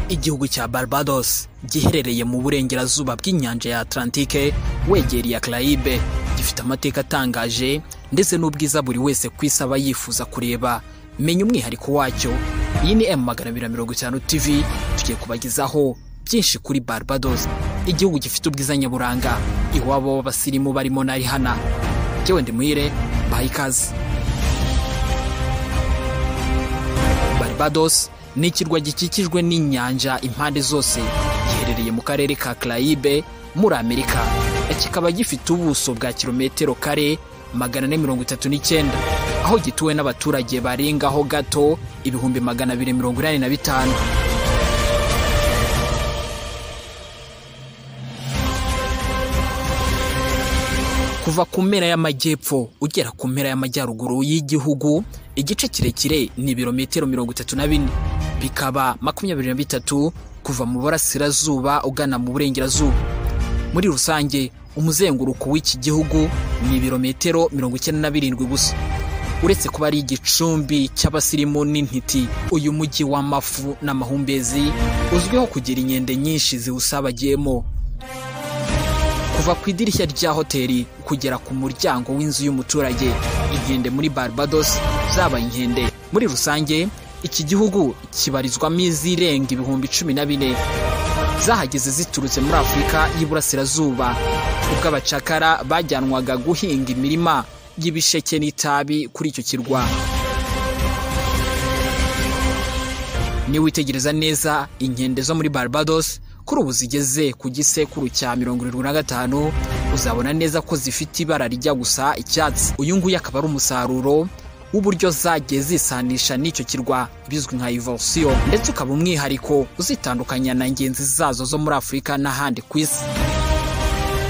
igihugu cya barbados giherereye mu burengerazuba bw'inyanja ya atlantike wegereye carayibe gifite amateka atangaje ndetse n'ubwiza buri wese ku isi aba yifuza kureba menya umwihariko wacyo iyi ni emu magana abiri na mirongo itanu tv tugiye kubagezaho byinshi kuri barbados igihugu gifite ubwiza nyaburanga iwabo w'abasirimu barimo na rihana jyewe ndimuhire baha ikaze barbados ni ikirwa gikikijwe n'inyanja impande zose giherereye mu karere ka carayibe muri amerika kikaba gifite ubuso bwa kilometero kare magana ane mirongo itatu n'icyenda aho gituwe n'abaturage barengaho gato ibihumbi magana abiri mirongo inani na bitanu kuva ku mpera y'amajyepfo ugera ku mpera y'amajyaruguru y'igihugu igice kirekire ni ibirometero mirongo itatu na bine bikaba makumyabiri na bitatu kuva mu burasirazuba ugana mu burengerazuba muri rusange umuzenguruko w'iki gihugu ni ibirometero mirongo icyenda na birindwi gusa uretse kuba ari igicumbi cy'abasirimu n'intiti uyu mujyi w'amafu n'amahumbezi uzwiho kugira inkende nyinshi ziwusabagiyemo kuva ku idirishya rya hoteli kugera ku muryango w'inzu y'umuturage inkende muri barbados zaba inkende muri rusange iki gihugu kibarizwamo izirenga ibihumbi cumi na bine zahageze ziturutse muri afurika y'iburasirazuba ubwo abacakara bajyanwaga guhinga imirima y'ibisheke n'itabi kuri icyo kirwa niba witegereza neza inkende zo muri barbados kuri ubu zigeze ku gisekuru cya mirongo irindwi na gatanu uzabona neza ko zifite ibara rijya gusa icyatsi uyu nguyu akaba ari umusaruro w'uburyo zagiye zisanisha n'icyo kirwa bizwi nka ivorisiyo ndetse ukaba umwihariko uzitandukanya na ngenzi zazo zo muri afurika n'ahandi ku isi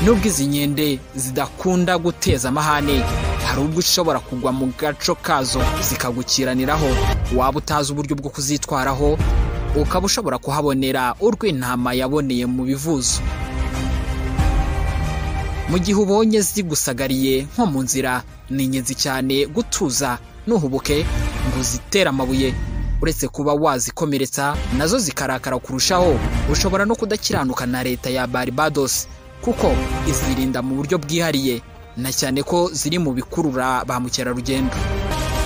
nubwo izi nkende zidakunda guteza amahane hari ubwo ushobora kugwa mu gaco kazo zikagukiraniraho waba utazi uburyo bwo kuzitwaraho ukaba ushobora kuhabonera urw'intama yaboneye mu bivuzo mu gihe ubonye zigusagariye nko mu nzira ni ingenzi cyane gutuza ntuhubuke ngo uzitere amabuye uretse kuba wazikomeretsa nazo zikarakara kurushaho ushobora no kudakiranuka na leta ya barbados kuko izirinda mu buryo bwihariye na cyane ko ziri mu bikurura ba mukerarugendo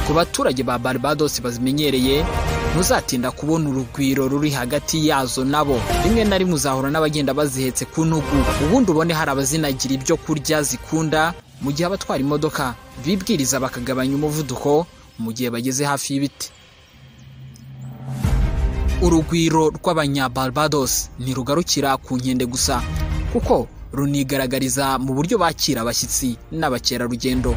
ku baturage ba barbados bazimenyereye ntuzatinda kubona urugwiro ruri hagati yazo nabo rimwe na rimwe uzahura n'abagenda bazihetse ku ntugu ubundi ubone hari abazinagira ibyo kurya zikunda mu gihe abatwara imodoka bibwiriza bakagabanya umuvuduko mu gihe bageze hafi y'ibiti urugwiro rw'abanyabarbados ntirugarukira ku nkende gusa kuko runigaragariza mu buryo bakira abashyitsi n'abakerarugendo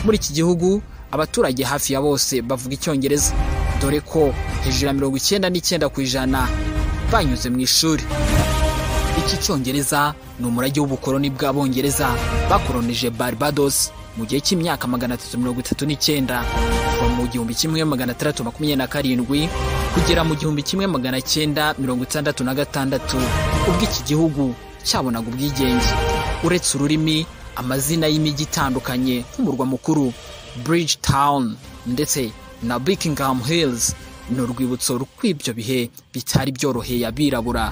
muri iki gihugu abaturage hafi ya bose bavuga icyongereza dore ko hejuru ya mirongo icyenda n'icyenda ku ijana banyuze mu ishuri iki cyongereza ni umurage w'ubukoloni bw'abongereza bakoronije barbados mu gihe cy'imyaka magana atatu mirongo itatu n'icyenda kuva mu gihumbi kimwe magana atandatu makumyabiri na karindwi kugera mu gihumbi kimwe magana cyenda mirongo itandatu na gatandatu ubwo iki gihugu cyabonaga ubwigenge uretse ururimi amazina y'imijyi itandukanye nk'umurwa mukuru bridge town ndetse na Buckingham Hills ni urwibutso rw'ibyo bihe bitari byoroheye abirabura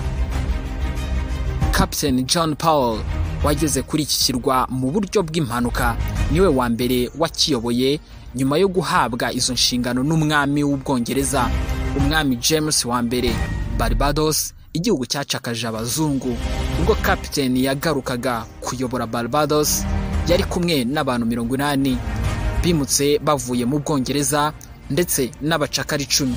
Captain John Powell wageze kuri iki kirwa mu buryo bw'impanuka niwe wa mbere wakiyoboye nyuma yo guhabwa izo nshingano n'umwami w'ubwongereza umwami James wa mbere Barbados igihugu cyacakaje abazungu ubwo Captain yagarukaga kuyobora Barbados yari kumwe n'abantu mirongo inani bimutse bavuye mu bwongereza ndetse n'abacakara icumi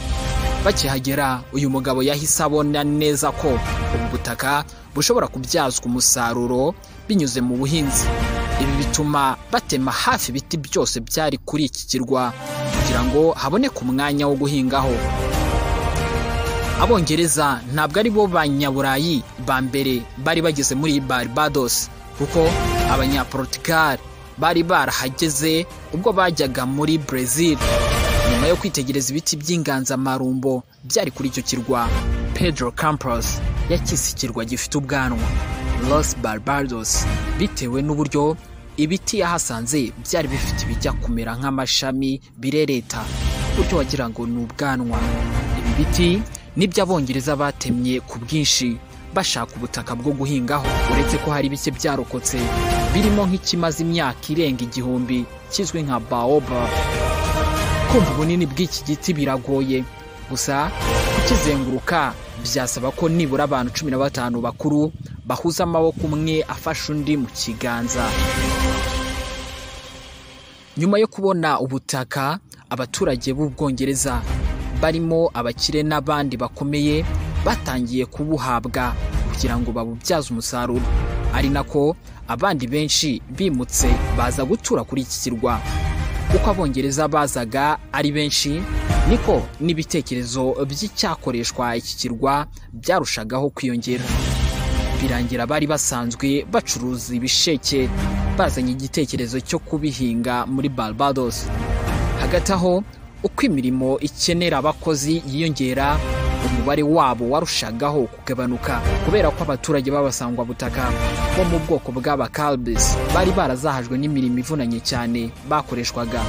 bakihagera uyu mugabo yahise abona neza ko ubu butaka bushobora kubyazwa umusaruro binyuze mu buhinzi ibi bituma batema hafi ibiti byose byari kuri iki kirwa kugira ngo haboneke umwanya wo guhingaho abongereza ntabwo ari bo banyaburayi ba mbere bari bageze muri barbados kuko abanyaportugali bari barahageze ubwo bajyaga muri brezil nyuma yo kwitegereza ibiti by'inganzamarumbo byari kuri icyo kirwa pedro campos yakise ikirwa gifite ubwanwa los barbados bitewe n'uburyo ibiti yahasanze byari bifite ibijya kumera nk'amashami birereta bityo wagira ngo ni ubwanwa ibi biti nibyo abongereza batemye ku bwinshi bashaka ubutaka bwo guhingaho uretse ko hari bike byarokotse birimo nk'ikimaze imyaka irenga igihumbi kizwi nka baoba kumva ubunini bw'iki giti biragoye gusa ukizenguruka byasaba ko nibura abantu cumi na batanu bakuru bahuza amaboko umwe afashe undi mu kiganza nyuma yo kubona ubutaka abaturage b'ubwongereza barimo abakire n'abandi bakomeye batangiye kubuhabwa kugira ngo babubyaze umusaruro ari nako abandi benshi bimutse baza gutura kuri iki kirwa uko abongereza bazaga ari benshi niko n'ibitekerezo by'icyakoreshwa iki kirwa byarushagaho kwiyongera birangira bari basanzwe bacuruza ibisheke bazanye igitekerezo cyo kubihinga muri barbados hagati aho uko imirimo ikenera abakozi yiyongera umubare wabo warushagaho kugabanuka kubera ko abaturage b'abasangwa butaka bo mu bwoko bw'abakalbis bari barazahajwe n'imirimo ivunanye cyane bakoreshwaga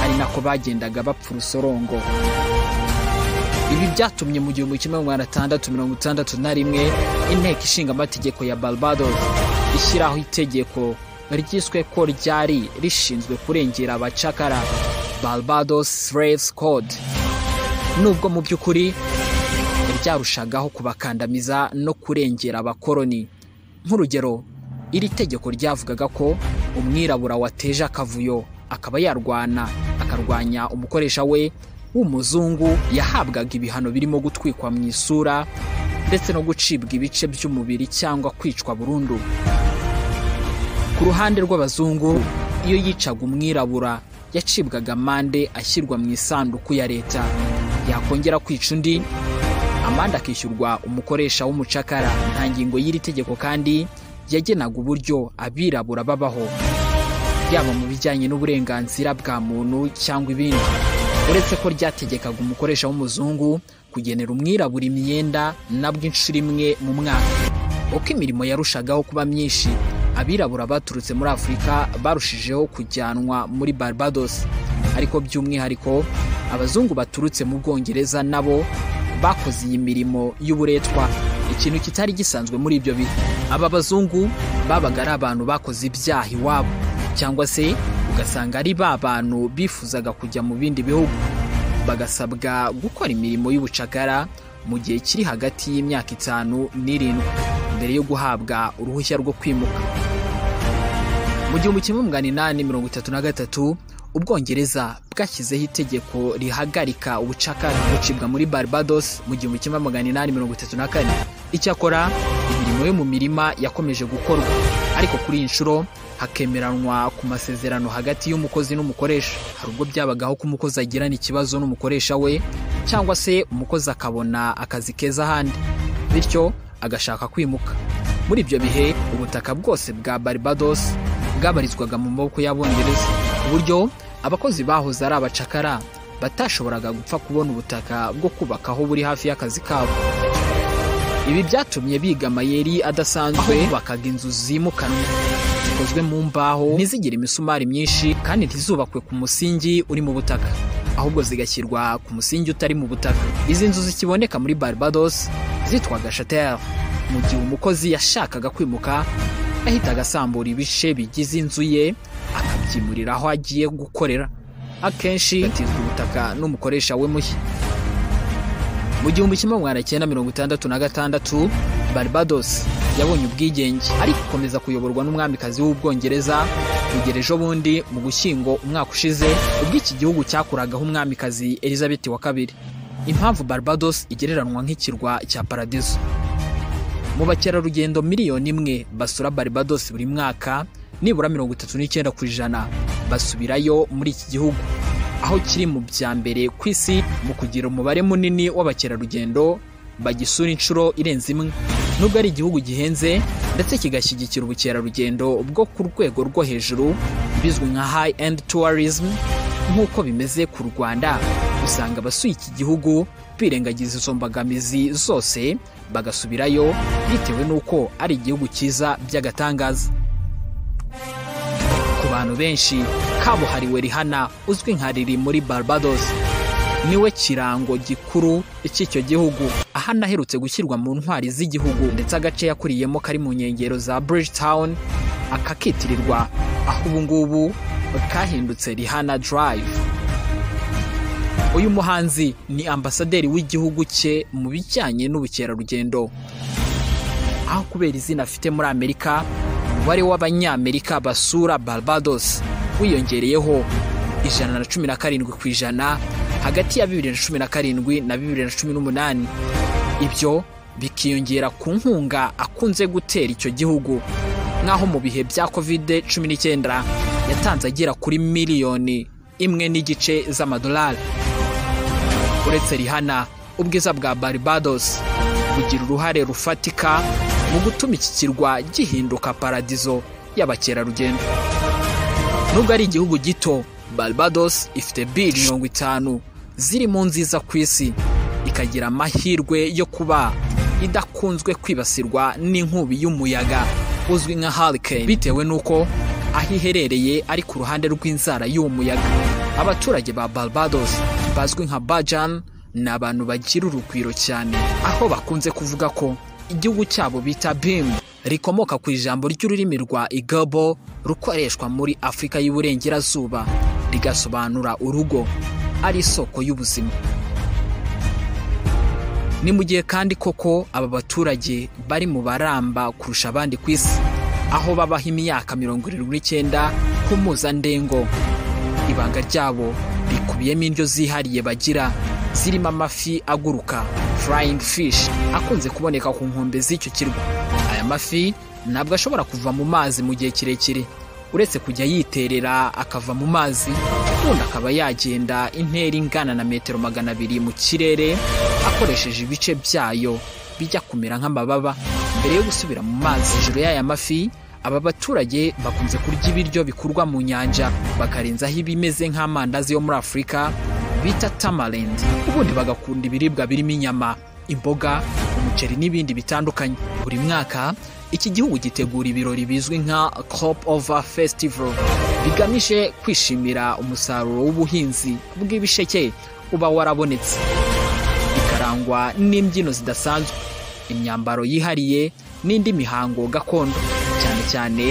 ari nako bagendaga bapfa urusorongo ibi byatumye mu gihumbi kimwe magana atandatu mirongo itandatu na rimwe inteko ishinga amategeko ya barbados ishyiraho itegeko ryiswe ko ryari rishinzwe kurengera abacakara barbados slaves code nubwo mu by'ukuri ryarushagaho kubakandamiza no kurengera abakoroni nk'urugero iri tegeko ryavugaga ko umwirabura wateje akavuyo akaba yarwana akarwanya umukoresha we w'umuzungu yahabwaga ibihano birimo gutwikwa mu isura ndetse no gucibwa ibice by'umubiri cyangwa kwicwa burundu ku ruhande rw'abazungu iyo yicaga umwirabura yacibwaga amande ashyirwa mu isanduku ya leta yakongera kwica undi amande akishyurwa umukoresha w'umucakara nta ngingo y'iri tegeko kandi yagenaga uburyo abirabura babaho yaba mu bijyanye n'uburenganzira bwa muntu cyangwa ibindi uretse ko ryategekaga umukoresha w'umuzungu kugenera umwirabura imyenda nabwo inshuro imwe mu mwaka uko imirimo yarushagaho kuba myinshi abirabura baturutse muri afurika barushijeho kujyanwa muri barbados ariko by'umwihariko abazungu baturutse mu bwongereza nabo bakoze iyi mirimo y'uburetwa ikintu kitari gisanzwe muri ibyo bihe aba bazungu babaga ari abantu bakoze ibyaha iwabo cyangwa se ugasanga ari ba bantu bifuzaga kujya mu bindi bihugu bagasabwa gukora imirimo y'ubucakara mu gihe kiri hagati y'imyaka itanu n'irindwi mbere yo guhabwa uruhushya rwo kwimuka mu gihumbi kimwe magana inani mirongo itatu na gatatu ubwongereza bwashyizeho itegeko rihagarika ubucakara bucibwa muri barbados mu gihumbi kimwe magana inani mirongo itatu na kane icyakora imirimo yo mu mirima yakomeje gukorwa ariko kuri iyi nshuro hakemeranwa ku masezerano hagati y'umukozi n'umukoresha hari ubwo byabagaho ko umukozi agirana ikibazo n'umukoresha we cyangwa se umukozi akabona akazi keza ahandi bityo agashaka kwimuka muri ibyo bihe ubutaka bwose bwa barbados bwabarizwaga mu maboko y'abongereza ku buryo abakozi bahoze ari abacakara batashoboraga gupfa kubona ubutaka bwo kubakaho buri hafi y'akazi kabo ibi byatumye biga amayeri adasanzwe bakaga inzu zimukanwa zikozwe mu mbaho ntizigire imisumari myinshi kandi ntizubakwe ku musingi uri mu butaka ahubwo zigashyirwa ku musingi utari mu butaka izi nzu zikiboneka muri barbados zitwaga shatel mu gihe umukozi yashakaga kwimuka yahitaga asambura ibice bigize inzu ye akabyimurira aho agiye gukorera akenshi gatizwa ubutaka n'umukoresha we mushya mu gihumbi kimwe magana cyenda mirongo itandatu na gatandatu barbados yabonye ubwigenge ariko ikomeza kuyoborwa n'umwamikazi w'ubwongereza kugera ejo bundi mu gushyingo umwaka ushize ubwo iki gihugu cyakuragaho umwamikazi elizabeth wa kabiri impamvu barbados igereranwa nk'ikirwa cya paradizo mu bakerarugendo miliyoni imwe basura barbados buri mwaka nibura mirongo itatu n'icyenda ku ijana basubirayo muri iki gihugu aho kiri mu bya mbere ku isi mu kugira umubare munini w'abakerarugendo bagisura inshuro irenze imwe nubwo ari igihugu gihenze ndetse kigashyigikira ubukerarugendo bwo ku rwego rwo hejuru bizwi nka high end tourism nk'uko bimeze ku rwanda usanga abasuye iki gihugu birengagiza izo mbogamizi zose bagasubirayo bitewe n'uko ari igihugu cyiza by'agatangaza ku bantu benshi kabuhariwe rihana uzwi nka riri muri barbados niwe kirango gikuru cy'icyo gihugu aho anaherutse gushyirwa mu ntwari z'igihugu ndetse agace yakuriyemo kari mu nkengero za Bridgetown akakitirirwa aho ubu ngubu kahindutse Rihana Drive uyu muhanzi ni ambasaderi w'igihugu cye mu bijyanye n'ubukerarugendo aho kubera izina afite muri amerika umubare w'abanyamerika basura barbados wiyongereyeho ijana na cumi na karindwi ku ijana hagati ya bibiri na cumi na karindwi na bibiri na cumi n'umunani ibyo bikiyongera ku nkunga akunze gutera icyo gihugu nk'aho mu bihe bya kovide cumi n'icyenda yatanze agera kuri miliyoni imwe n'igice z'amadolari uretse rihana ubwiza bwa barbados bugira uruhare rufatika mu gutuma iki kirwa gihinduka paradizo y'abakerarugendo nubwo ari igihugu gito barbados ifite bili mirongo itanu ziri mu nziza ku isi ikagira amahirwe yo kuba idakunzwe kwibasirwa n'inkubi y'umuyaga uzwi nka hurricane bitewe n'uko aho iherereye ari ku ruhande rw'inzara y'uwo muyaga abaturage ba barbados bazwi nka bajan ni abantu bagira urugwiro cyane aho bakunze kuvuga ko igihugu cyabo bita bim rikomoka ku ijambo ry'ururimi rwa igabo rukoreshwa muri afurika y'uburengerazuba rigasobanura urugo ari isoko y'ubuzima ni mu gihe kandi koko aba baturage bari mu baramba kurusha abandi ku isi aho babaho imyaka mirongo irindwi n'icyenda ku mpuzandengo ibanga ryabo rikubiyemo indyo zihariye bagira zirimo amafi aguruka furayingi fishi akunze kuboneka ku nkombe z'icyo kirwa aya mafi ntabwo ashobora kuva mu mazi mu gihe kirekire uretse kujya yiterera akava mu mazi ubundi akaba yagenda intera ingana na metero magana abiri mu kirere akoresheje ibice byayo bijya kumera nk'amababa mbere yo gusubira mu mazi hejuru y'aya mafi aba baturage bakunze kurya ibiryo bikurwa mu nyanja bakarenzaho ibimeze nk'amandazi yo muri afurika bita tamarind ubundi bagakunda ibiribwa birimo inyama imboga umuceri n'ibindi bitandukanye buri mwaka iki gihugu gitegura ibirori bizwi nka crop over festival bigamije kwishimira umusaruro w'ubuhinzi bw'ibisheke uba warabonetse bikarangwa n'imbyino zidasanzwe imyambaro yihariye n'indi mihango gakondo cyane cyane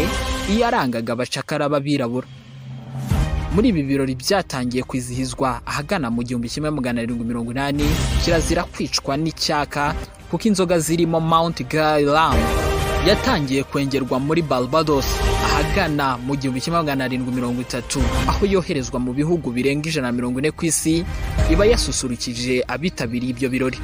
iyarangaga abacakara b'abirabura muri ibi birori byatangiye kwizihizwa ahagana mu gihumbi kimwe magana arindwi mirongo inani kirazira kwicwa n'icyaka kuko inzoga zirimo mount garam yatangiye kwengerwa muri barbados ahagana mu gihumbi kimwe magana arindwi mirongo itatu aho yoherezwa mu bihugu birenga ijana na mirongo ine ku isi iba yasusurukije abitabiriye ibyo birori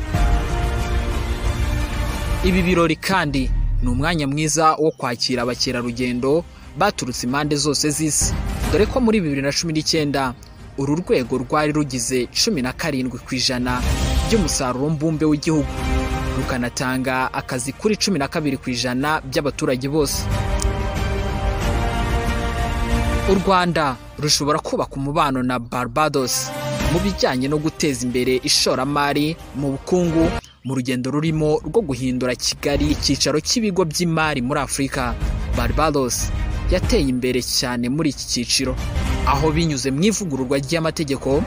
ibi birori kandi ni umwanya mwiza wo kwakira abakerarugendo baturutse impande zose z'isi dore ko muri bibiri na cumi n'icyenda uru rwego rwari rugize cumi na karindwi ku ijana by'umusaruro mbumbe w'igihugu rukanatanga akazi kuri cumi na kabiri ku ijana by'abaturage bose u rwanda rushobora kubaka umubano na barbados mu bijyanye no guteza imbere ishoramari mu bukungu mu rugendo rurimo rwo guhindura kigali icyicaro cy'ibigo by'imari muri afurika barbados yateye imbere cyane muri iki cyiciro aho binyuze mu ivugururwa ry'amategeko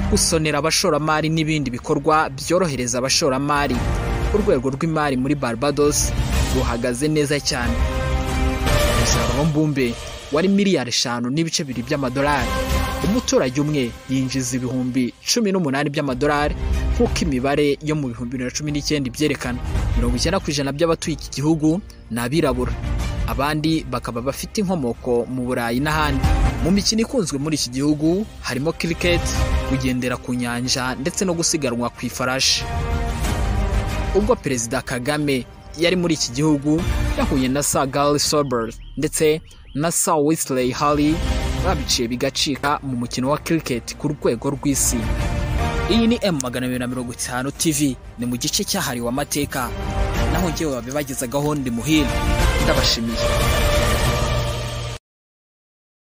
gusonera abashoramari n'ibindi bikorwa byorohereza abashoramari urwego rw'imari muri barbados ruhagaze neza cyane umusaruro mbumbe wari miliyari eshanu n'ibice bibiri by'amadolari umuturage umwe yinjiza ibihumbi cumi n'umunani by'amadolari nk'uko imibare yo mu bihumbi bibiri na cumi n'icyenda ibyerekana mirongo icyenda ku ijana by'abatuye iki gihugu ni abirabura abandi bakaba bafite inkomoko mu burayi n'ahandi mu mikino ikunzwe muri iki gihugu harimo cricket kugendera ku nyanja ndetse no gusiganwa ku ifarashi ubwo perezida kagame yari muri iki gihugu yahuye na sa gary sober ndetse na sa wisley harry babiciye bigacika mu mukino wa cricket ku rwego rw'isi iyi ni m magana abiri na mirongo itanu tv ni mu gice cyahariwe amateka naho njyewe wabibagize gahunda imuhira ndabashimiye